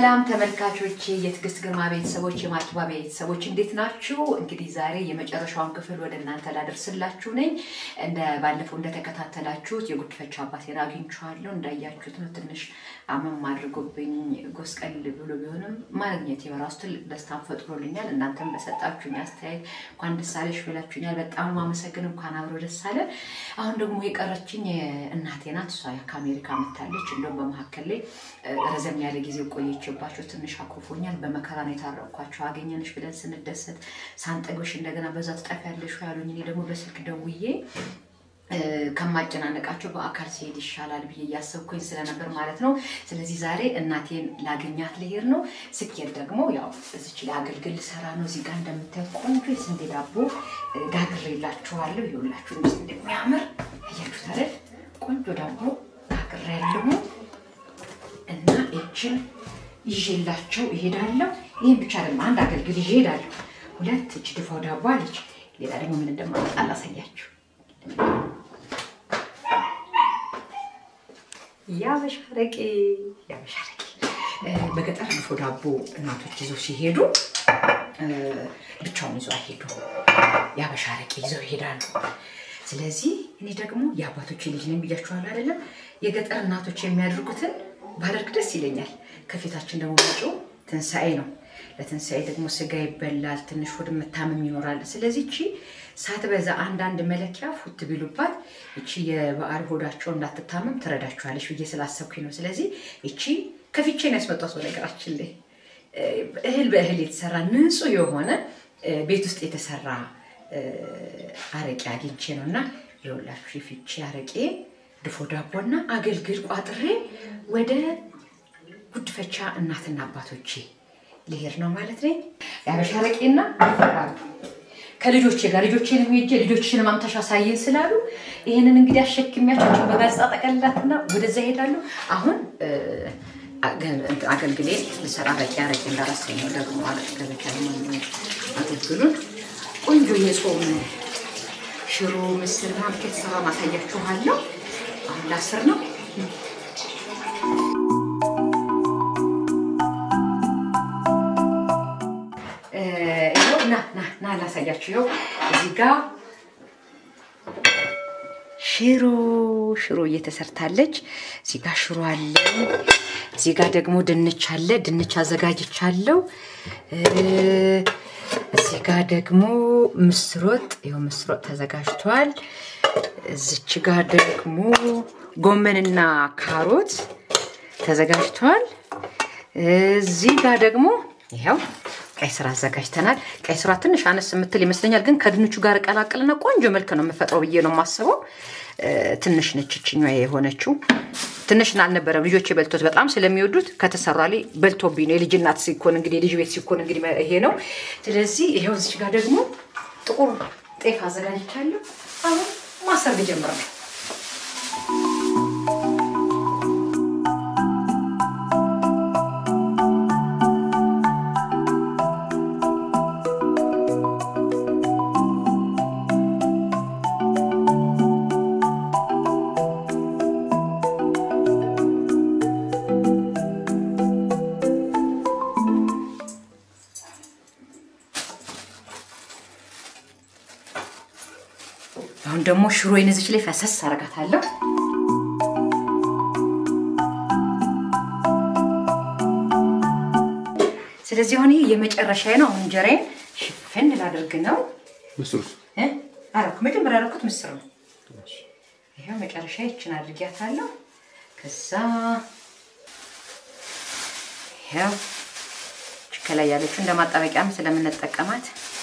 ሰላም ተመልካቾቼ፣ የትዕግስት ግርማ ቤተሰቦች፣ የማኪባ ቤተሰቦች እንዴት ናችሁ? እንግዲህ ዛሬ የመጨረሻውን ክፍል ወደ እናንተ ላደርስላችሁ ነኝ። እንደ ባለፈው እንደተከታተላችሁት የጉድፈቻ አባቴን አግኝቼዋለሁ። እንዳያችሁት ነው። ትንሽ አመም አድርጎብኝ ጎስቀል ብሎ ቢሆንም ማግኘት በራሱ ትልቅ ደስታን ፈጥሮልኛል። እናንተም በሰጣችሁኝ አስተያየት እንኳን ደስ አለሽ ብላችሁኛል። በጣም ማመሰግን። እንኳን አብሮ ደስ አለ። አሁን ደግሞ የቀረችኝ እናቴ ናት። እሷ ከአሜሪካ መታለች። እንደውም በመካከል ላይ ረዘም ያለ ጊዜ ቆየችባቸው። ትንሽ አኩርፎኛል። በመከራ ነው የታረቅኳቸው። አገኘንሽ ብለን ስንደሰት ሳንጠግብሽ እንደገና በዛ ትጠፊያለሽ ያሉኝ። እኔ ደግሞ በስልክ ደውዬ ከማጨናነቃቸው በአካል ሲሄድ ይሻላል ብዬ እያሰብኩኝ ስለነበር ማለት ነው። ስለዚህ ዛሬ እናቴን ላገኛት ልሄድ ነው። ስኬት ደግሞ ያው እዚች ላይ አገልግል ልሰራ ነው። እዚህ ጋር እንደምታዩት ቆንጆ የስንዴ ዳቦ ጋግሬላችኋለሁ። ይኸውላችሁ እንዴት እንደሚያምር እያችሁት አይደል? ቆንጆ ዳቦ ጋግሬያለሁ እና እችን ይዤላቸው ይሄዳለሁ። ይህን ብቻ ደግሞ አንድ አገልግል ይዤ እሄዳለሁ። ሁለት እች ድፎ ዳቦ አለች። ሌላ ደግሞ ምን እንደማመጣ ላሳያችሁ። ያበሻ አረቄ ያበሻ አረቄ በገጠር ድፎ ዳቦ እናቶች ይዘው ሲሄዱ ብቻውን ይዘው አይሄዱ፣ ያበሻ አረቄ ይዘው ይሄዳሉ። ስለዚህ እኔ ደግሞ የአባቶች ልጅ ነኝ ብያችኋለሁ አይደለም? የገጠር እናቶች የሚያደርጉትን ባደርግ ደስ ይለኛል። ከፊታችን ደግሞ መጪው ትንሣኤ ነው። ለትንሣኤ ደግሞ ስጋ ይበላል፣ ትንሽ ሆድ መታመም ይኖራል። ስለዚህ እቺ ሳትበዛ አንዳንድ መለኪያ ፉት ቢሉባት እቺ የበዓል ሆዳቸው እንዳትታመም ትረዳችኋለች ብዬ ስላሰብኩኝ ነው። ስለዚህ እቺ ከፊቼ ነው ያስመጣት። በነገራችን ላይ እህል በእህል የተሰራ ንጹህ የሆነ ቤት ውስጥ የተሰራ አረቄ አግኝቼ ነው እና የሁላችሁ የፊቼ አረቄ ድፎ ዳቦና አገልግል ቋጥሬ ወደ ጉድፈቻ እናትና አባቶቼ ልሄድ ነው ማለት ነኝ። የአበሻ አረቄና ከልጆቼ ጋር ልጆቼን ሄጄ ልጆችሽን ማምታሽ አሳየን ስላሉ ይህንን እንግዲህ አሸክሚያቸው በጋዜጣ ጠቀልላትና ወደዛ ይሄዳሉ። አሁን አገልግሌ ልሰራ አረቄ አረቄ እንዳራሰኝ ነው ደግሞ ገበቻ አገልግሉን ቆንጆ የጾም ሽሮ ምስር ምናምን የተሰራ ማሳያችኋለሁ። አሁን ላስር ነው። ና ና ና ላሳያችሁ። ይኸው እዚህ ጋ ሽሮ ሽሮ እየተሰርታለች። እዚህ ጋ ሽሮ አለ። እዚህ ጋ ደግሞ ድንች አለ። ድንች አዘጋጅቻለሁ። እዚህ ጋ ደግሞ ምስር ወጥ፣ ይኸው ምስር ወጥ ተዘጋጅቷል። እዚች ጋ ደግሞ ጎመንና ካሮት ተዘጋጅቷል። እዚህ ጋ ደግሞ ይኸው ቀይ ስራ አዘጋጅተናል። ቀይ ስራ ትንሽ አነስ የምትል ይመስለኛል፣ ግን ከድንቹ ጋር እቀላቅልና ቆንጆ መልክ ነው የምፈጥረው ብዬ ነው የማስበው። ትንሽ ነች ይችኛ የሆነችው ትንሽ አልነበረም። ልጆች በልቶት በጣም ስለሚወዱት ከተሰራ ላይ በልቶብኝ ነው። የልጅ እናት ሲኮን እንግዲህ የልጅ ቤት ሲኮን እንግዲህ ይሄ ነው። ስለዚህ ይሄው እዚች ጋር ደግሞ ጥቁር ጤፍ አዘጋጅቻለሁ። አሁን ማሰር ልጀምር ነው። አሁን ደግሞ ሽሮ ይነዝች ላይ ፈሰስ አረጋታለሁ። ስለዚህ አሁን ይህ የመጨረሻ ነው። አሁን እንጀራዬን ሽፍን ላደርግ ነው። ምስሩስ አረኩ መጀመሪያ ያደረኩት ምስር ነው። ይኸው መጨረሻ ይችን አድርጊያታለሁ። ከዛ ይኸው ከላይ ያለችው እንደ ማጣበቂያም ስለምንጠቀማት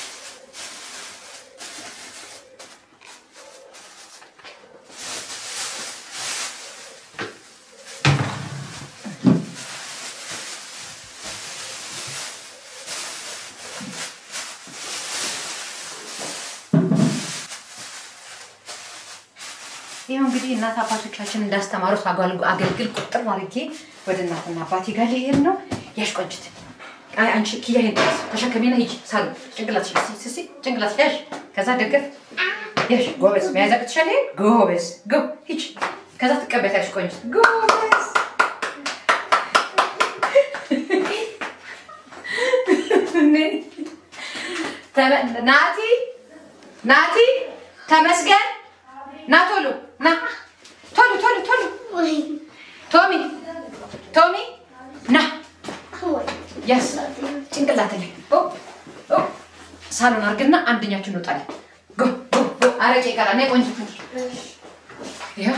ይኸው እንግዲህ እናት አባቶቻችን እንዳስተማሩት አገልግል ቁጥር አድርጌ ወደ እናትና አባቴ ጋር ልሄድ ነው። ያሽ ቆንጅት አንቺ ኪያ ሄድ ተሸከሜና ሂጂ ሳሉ ጭንቅላት ስሲ ጭንቅላት ያሽ ከዛ ደገፍ ያሽ ጎበዝ መያዝ አቅትሻል። ጎበዝ ጎ ሂጂ ከዛ ትቀበያለሽ። ቆንጅት ጎበዝ ተመ- ናቲ ናቲ ተመስገን ና ቶሎ ና ቶሎ ቶሎ ቶሎ ቶሚ ቶሚ ና ያስ ጭንቅላት ላይ ኦ ኦ ሳሎን አድርግና አንደኛችን እንወጣለን። ጎ ጎ ጎ አረቄ ይቀራል። ነይ ቆንጆ ይኸው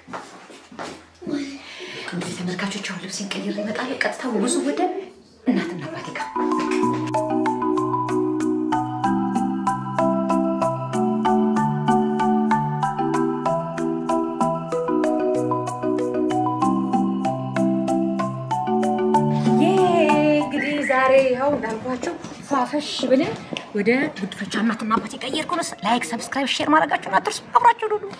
እንግዲህ ተመልካቾች አሁን ልብሴን ቀይሬ እመጣለሁ። ቀጥታ ብዙ ወደ እናትና አባቴ ጋር ይሄ እንግዲህ ዛሬ ይኸው እንዳልኳቸው ፏፈሽ ብለን ወደ ጉድፈቻ እናትና አባቴ ቀየርኩ ነው። ላይክ፣ ሰብስክራይብ፣ ሼር ማድረጋችሁን አትርሱ። አብራችሁ ዱዱ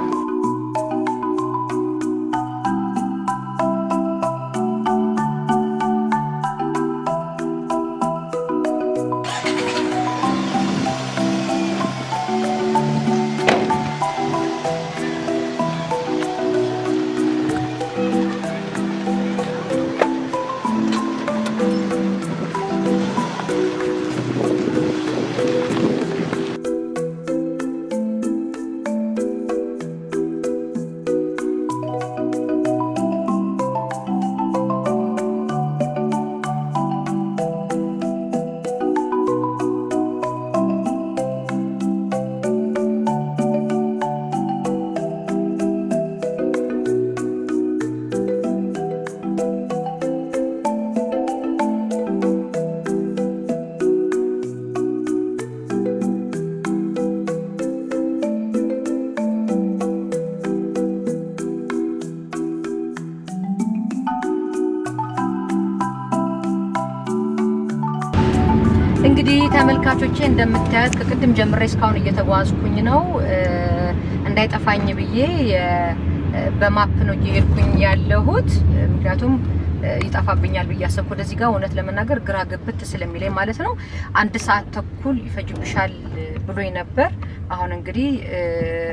እንግዲህ ተመልካቾቼ እንደምታዩት ከቅድም ጀምሬ እስካሁን እየተጓዝኩኝ ነው። እ፣ እንዳይጠፋኝ ብዬ የ- በማፕ ነው እየሄድኩኝ ያለሁት። ምክንያቱም እ፣ ይጠፋብኛል ብዬ አሰብኩ። ወደዚህ ጋር እውነት ለመናገር ግራ ግብት ስለሚለኝ ማለት ነው። አንድ ሰዓት ተኩል ይፈጅብሻል ብሎኝ ነበር። አሁን እንግዲህ እ፣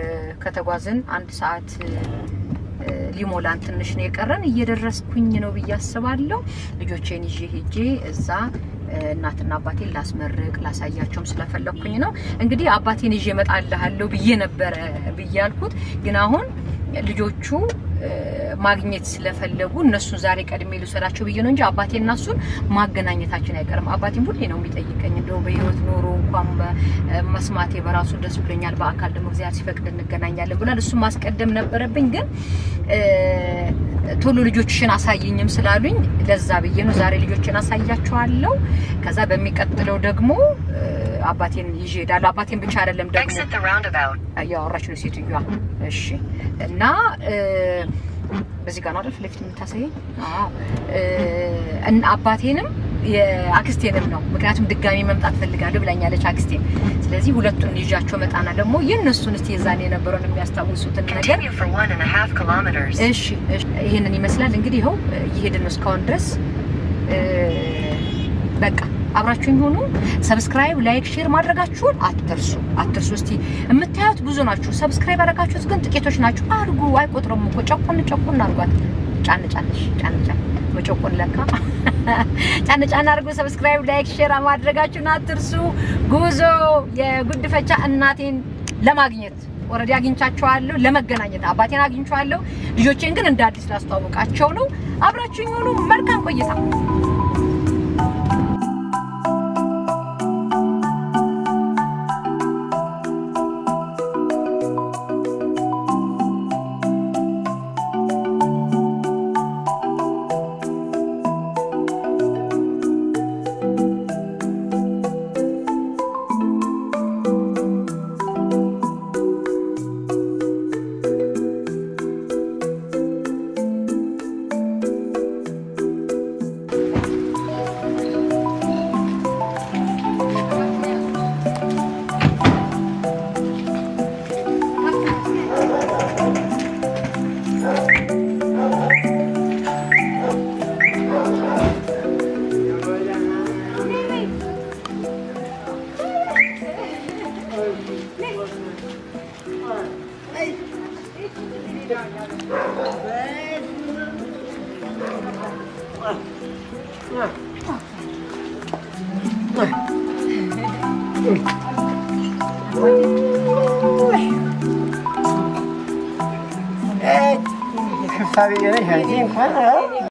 ከተጓዝን አንድ ሰዓት እ፣ ሊሞላን ትንሽ ነው የቀረን። እየደረስኩኝ ነው ብዬ አስባለሁ። ልጆቼን ይዤ ሄጄ እዛ እ፣ እናትና አባቴን ላስመርቅ ላሳያቸውም ስለፈለግኩኝ ነው። እንግዲህ አባቴን ይዤ እመጣልሃለሁ ብዬ ነበረ ብዬ ያልኩት ግን አሁን ልጆቹ እ፣ ማግኘት ስለፈለጉ እነሱን ዛሬ ቀድሜ ልውሰዳቸው ብዬ ነው እንጂ አባቴና እሱን ማገናኘታችን አይቀርም። አባቴም ሁሌ ነው የሚጠይቀኝ እንደው በህይወት ኖሮ እንኳን በ- መስማቴ በራሱ ደስ ብሎኛል። በአካል ደግሞ እግዚአብሔር ሲፈቅድ እንገናኛለን ብሏል። እሱን ማስቀደም ነበረብኝ ግን እ፣ ቶሎ ልጆችሽን አሳይኝም ስላሉኝ ለዛ ብዬ ነው ዛሬ ልጆችን አሳያቸዋለሁ። ከዛ በሚቀጥለው ደግሞ እ፣ አባቴን ይዤ እሄዳለሁ። አባቴን ብቻ አይደለም ደግሞ Exit the roundabout. እያወራች ነው ሴትዮዋ። እሺ እና እ፣ በዚህ ጋር ነው አይደል ፊት ለፊት የምታሳየኝ? አዎ እ፣ እና አባቴንም የአክስቴንም ነው ምክንያቱም ድጋሚ መምጣት ፈልጋለሁ ብላኛለች አክስቴን። ስለዚህ ሁለቱን ይዣቸው መጣና ደግሞ የእነሱን እስቲ የዛኔ የነበረውን የሚያስታውሱትን ነገር Continue for one and a half kilometers. እሺ እሺ፣ ይሄንን ይመስላል እንግዲህ ይኸው እየሄድን ነው እስካሁን ድረስ እ፣ በቃ አብራችሁኝ ሆኑ። ሰብስክራይብ፣ ላይክ፣ ሼር ማድረጋችሁን አትርሱ አትርሱ። እስቲ የምታዩት ብዙ ናችሁ፣ ሰብስክራይብ ያደረጋችሁት ግን ጥቂቶች ናችሁ። አድርጉ፣ አይቆጥርም እኮ ጨቁን ጨቁን አድርጓት። ጫን ጫንሽ ጫን ጫን መጨቁን ለካ ጫን ጫን አድርጉ። ሰብስክራይብ፣ ላይክ፣ ሼር ማድረጋችሁን አትርሱ። ጉዞ የጉድፈቻ እናቴን ለማግኘት ወረዲ አግኝቻቸዋለሁ፣ ለመገናኘት አባቴን አግኝቼዋለሁ። ልጆቼን ግን እንደ አዲስ ላስተዋወቃቸው ነው። አብራችሁኝ ሆኑ። መልካም ቆይታ። ክፋ ብዬ ነሽ አንቺ እንኳን